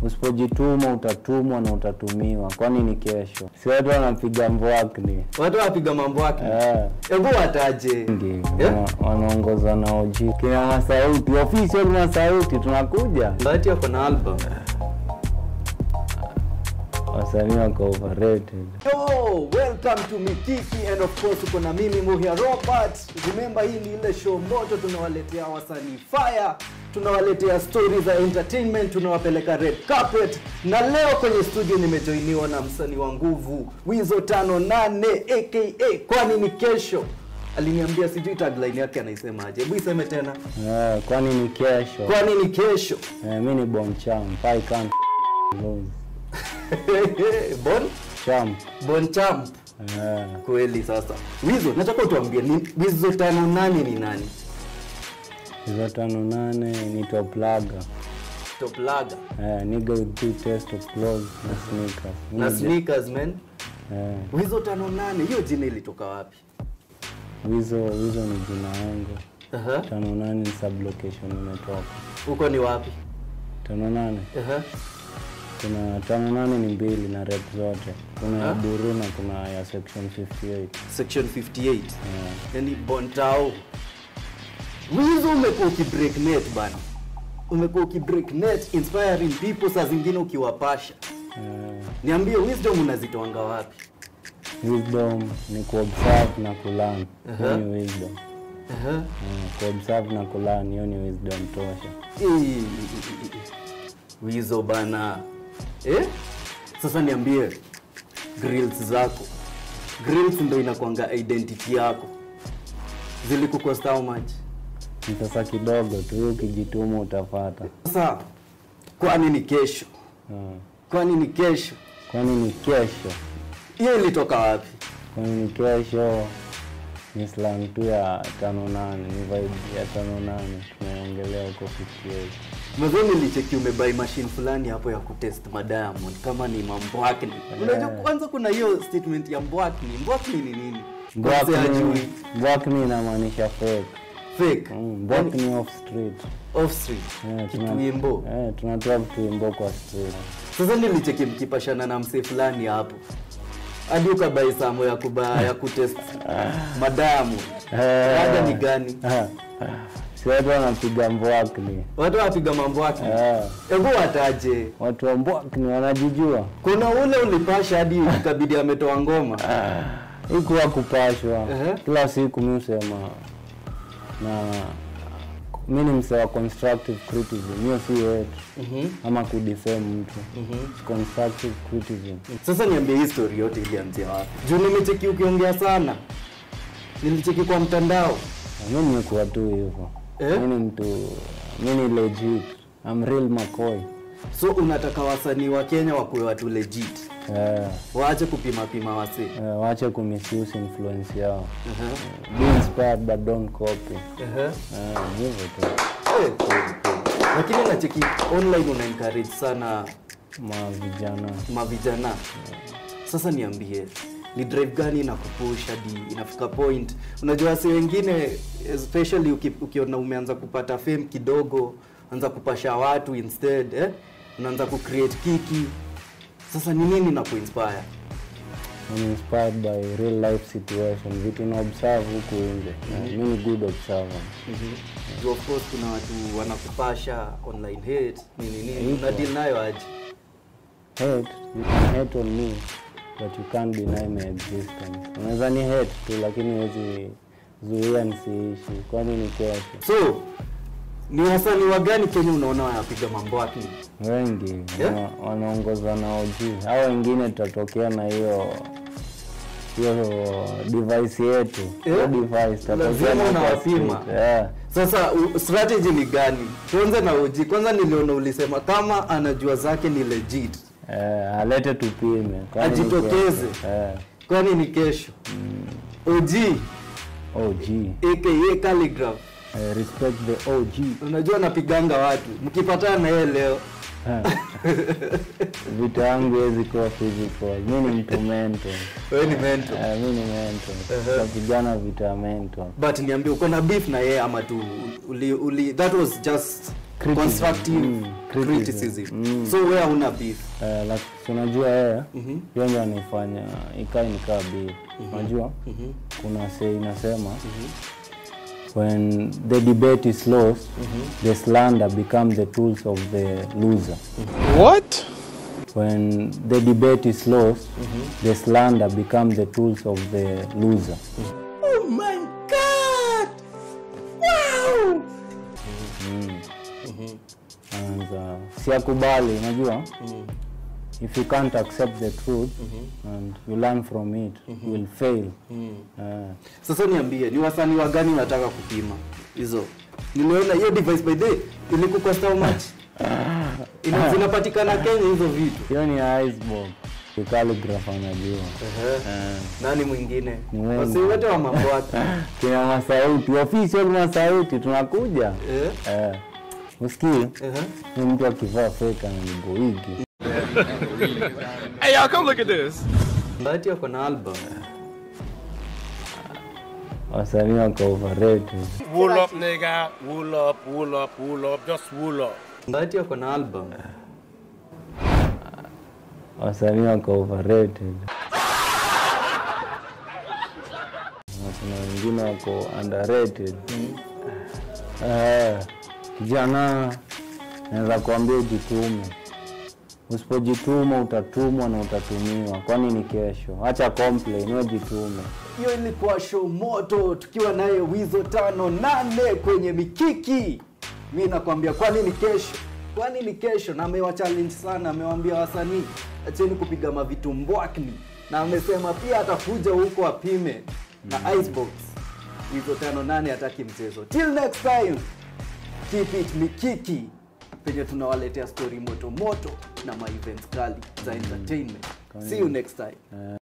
usipojituma utatumwa na utatumiwa kwani ni kesho si watu wanapiga mbwakni watu wapiga mambo yake Eh, hebu wataje wengi Yeah. wana- wanaongoza na oji kina masauti official masauti tunakuja bahati yako na album wasanii wako overrated Yo, welcome to Mikiki and of course uko na mimi Muhia Robert. Remember hii ni ile show moto tunawaletea wasanii fire, tunawaletea stories za entertainment, tunawapeleka red carpet. Na leo kwenye studio nimejoiniwa na msanii wa nguvu Wizo tano nane aka kwani ni kesho. Aliniambia sijui tagline yake anaisemaje. Hebu iseme tena. Eh, kwani ni kesho Kwani ni kesho. Eh, mi ni bon champ I can't lose bon champ bon champ. Eh, Kweli sasa. Wizo, nataka utuambie ni Wizo tano nane ni nani? hizo tano nane ni toplaga Top lager. eh, nigga with two taste of clothes na sneakers na Nigga. sneakers man eh, wizo tano nane hiyo jina ilitoka wapi wizo wizo ni jina yangu Aha. tano nane ni sublocation imetoka huko ni wapi tano nane Aha. kuna tano nane ni mbili na rep zote kuna ya Ah. buru na kuna ya section 58 section 58 eh, yani bontao wizo umekuwa ukibreak net bana umekuwa ukibreak net inspiring people saa zingine ukiwapasha eh, niambie wisdom unazitoanga wapi wisdom ni kuobserve na kulan Aha. hiyo ni wisdom Aha. eh, kuobserve na kulan hiyo ni wisdom tosha Ii, wizo bana eh? sasa niambie grills zako grills ndo inakwanga identity yako zilikukosta how much ni pesa kidogo tu hiyo ukijituma utapata sasa kwani ni kesho eh, kwani ni kesho kwani ni kesho hiyo ilitoka wapi kwani ni kesho ni slang tu ya tano nane ni vibe ya tano nane tunaongelea huko 58 mazoo nilicheki umebai machine fulani hapo ya kutest madiamond kama ni mambwakni unajua kwanza kuna hiyo statement ya mbwakni mbwakni ni nini Kwanza hajui. mbwakni inamaanisha fake fake Mm, mbwakni off street off street Eh, tuna- kituimbo eh, tunatoa vituimbo kwa street sasa nilicheki mkipashana na msee fulani hapo hadi ukabai samo ya kuba ya kutest madamu ada ni gani si watu wanapiga mbwakni watu wapiga mambo yake Eh, hebu wataje watu wa mbwakni wanajijua kuna ule ulipasha hadi ikabidi ametoa ngoma ikuwa kupashwa Ehe. kila siku mi husema na mi ni msee wa constructive criticism hiyo si yetu Mhm, ama kudefame mtu mhm. constructive criticism sasa niambie hii story yote ilianzia wapi juu nimecheki ukiongea sana nilicheki kwa mtandao mi nimekuwa tu hivyo Eh? mi ni mtu mi ni legit I'm real McCoy so unataka wasanii wa kenya wakuwe watu legit eh, waache kupima pima wasee eh, wache kumisuse influence yao Aha, be inspired but don't copy aha. eh, hivyo tu Eh, kweli, kweli. lakini nacheki online una encourage sana ma vijana mavijana sasa niambie ni drive gani inakupush hadi inafika point unajua wasi wengine especially uki, ukiona umeanza kupata fame kidogo anza kupasha watu instead eh? unaanza kucreate kiki sasa ni nini na kuinspire I'm inspired by real life situation vitu na observe huku nje Eh, mi ni good observer Juu of course kuna watu wanakupasha online hate nini nini Ipo. una deal nayo aje hate you can hate on me but you can't deny my existence unaweza ni hate tu lakini huwezi zuia nisiishi kwani ni kesho so ni wasanii wa gani kenya unaona wanapiga mambo yake wengi Yeah? wana- wanaongozwa na OG hao wengine tutatokea na hiyo hiyo device yetu hiyo Yeah? device tutatokea Lazima na kwa unawapima. street. Yeah. Sasa u- strategy ni gani? Tuanze na uji. Kwanza niliona ulisema kama anajua zake ni legit, Eh, alete tupime kwani ni Ajitokeze. kesho. Eh, kwani ni kesho. OG OG aka Calligraph, Eh, respect the OG unajua napiganga watu, mkipatana na yeye leo vita yangu hezi kuwa physical mi ni mtu mental wewe ni mentor. Eh, mi ni mental Uh-huh. tapigana vita mental But niambie uko na beef na yeye ama tu uli, uli, that was just Criticism. constructive Mm, criticism. criticism so where una beef Eh, like, si unajua yeye hiyo ndio anifanya ikae nikaa bi unajua kuna say inasema when the debate is lost the slander become the tools of the loser What? when the debate is lost the slander become the tools of the loser Oh my God! Wow! and uh, siakubali unajua if you can't accept the truth and you learn from it you will fail Eh, sasa niambie ni wasanii wa gani unataka kupima hizo nimeona hiyo device by the way, ilikukosta how much Ina- zinapatikana kenya hizo vitu hiyo ni icebox calligraph anajua Eh, nani mwingine Ni wengi. wasi wote wa mambo wake kina masauti official masauti tunakuja Eh, eh, usikii ehe. ni mtu akivaa fake ananigoigi Hey, y'all, come look at this. Bahati ako na album wasanii wako overrated Wool up, nigga. Wool up, wool up, wool up. Just wool up. Bahati ako na album wasanii wako overrated Na kuna wengine wako underrated Eh, kijana naweza kuambia ujitume usipojituma utatumwa na utatumiwa kwani ni kesho hacha complain wewe jitume hiyo ilikuwa show moto tukiwa naye wizo tano nane kwenye mikiki mi nakwambia kwani ni kesho kwani ni kesho na amewa challenge sana amewambia wasanii acheni kupiga mavitu mbwakni na amesema pia atakuja huko apime na icebox wizo tano nane hataki mchezo till next time keep it mikiki penye tunawaletea story moto moto na ma events kali za entertainment see you next time